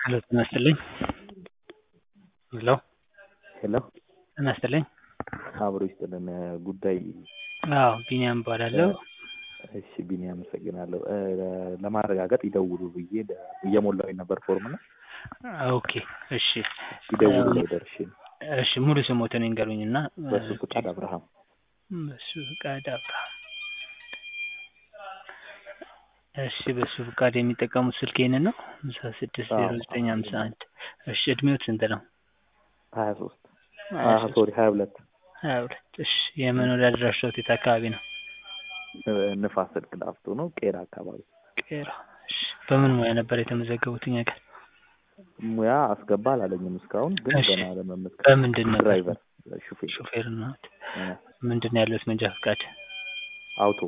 ሄሎ ጤና ይስጥልኝ ሄሎ ሄሎ ጤና ይስጥልኝ አብሮ ይስጥልን ጉዳይ አዎ ቢኒያም እባላለሁ እሺ ቢኒ አመሰግናለሁ ለማረጋገጥ ይደውሉ ብዬ እየሞላሁኝ ነበር ፎርም ነው ኦኬ እሺ ይደውሉ ላይ ደርሼ ነው እሺ ሙሉ ስሞትን ይንገሩኝና በሱ ፍቃድ አብርሃም በሱ ፍቃድ አብርሃም እሺ በሱ ፍቃድ የሚጠቀሙት ስልክ ይህንን ነው ሃምሳ ስድስት ዜሮ ዘጠኝ ሃምሳ አንድ እሺ እድሜዎት ስንት ነው ሀያ ሶስት ሶሪ ሀያ ሁለት ሀያ ሁለት እሺ የመኖሪያ አድራሻዎት የት አካባቢ ነው ንፋስ ስልክ ላፍቶ ነው ቄራ አካባቢ ቄራ እሺ በምን ሙያ ነበር የተመዘገቡት እኛ ጋር ሙያ አስገባ አላለኝም እስካሁን ግን እሺ። ገና ለመመዝገብ በምንድን ነበር ድራይቨር ሹፌር ሹፌር ናት እ፣ ምንድን ነው ያሉት መንጃ ፍቃድ አውቶ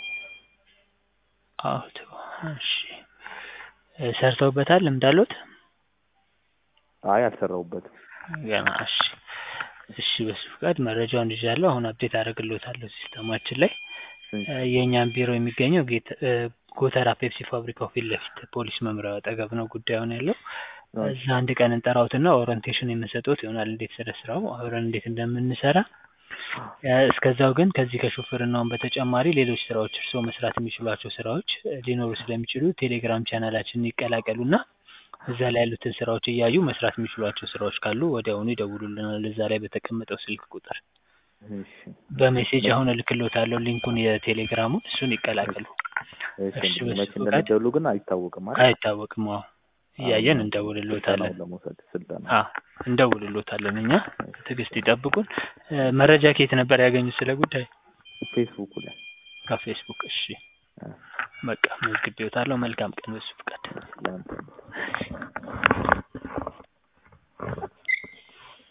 አውቶ እሺ እ፣ ሰርተውበታል ልምድ አለዎት አይ አልሰራሁበትም ገና እሺ እሺ በሱ ፍቃድ መረጃውን ይዣለሁ አሁን አፕዴት አደርግልዎታለሁ ሲስተማችን ላይ እ፣ የእኛም ቢሮ የሚገኘው ጌት እ፣ ጎተራ ፔፕሲ ፋብሪካው ፊት ለፊት ፖሊስ መምሪያው አጠገብ ነው ጉዳዩን ያለው እዛ አንድ ቀን እንጠራዎትና ኦሪንቴሽን የምንሰጥዎት ይሆናል እንዴት ስለ ስራው አብረን እንዴት እንደምንሰራ እ፣ እስከዛው ግን ከዚህ ከሹፍርናውን በተጨማሪ ሌሎች ስራዎች እርስዎ መስራት የሚችሏቸው ስራዎች እ፣ ሊኖሩ ስለሚችሉ ቴሌግራም ቻናላችንን ይቀላቀሉና እዛ ላይ ያሉትን ስራዎች እያዩ መስራት የሚችሏቸው ስራዎች ካሉ ወዲያውኑ ይደውሉልናል እዛ ላይ በተቀመጠው ስልክ ቁጥር እሺ በሜሴጅ አሁን እልክልዎታለሁ ሊንኩን የቴሌግራሙን እሱን ይቀላቀሉ እሺ እሺ፣ እንግዲህ በሱ መቼ ፈቃድ እንደሚደውሉ ግን አይታወቅም አይደል አይታወቅም አዎ እያየን አሁን እንደውልልዎታለን ስልጠናውን ለመውሰድ ስልጠና አዎ እንደውልልዎታለን እኛ ትዕግስት ይጠብቁን እ፣ መረጃ ከየት ነበር ያገኙት ስለ ጉዳይ ፌስቡክ ላይ ከፌስቡክ እሺ እ፣ በቃ መዝግቤዎታለሁ መልካም ቀን በሱ ፍቃድ ለአንተ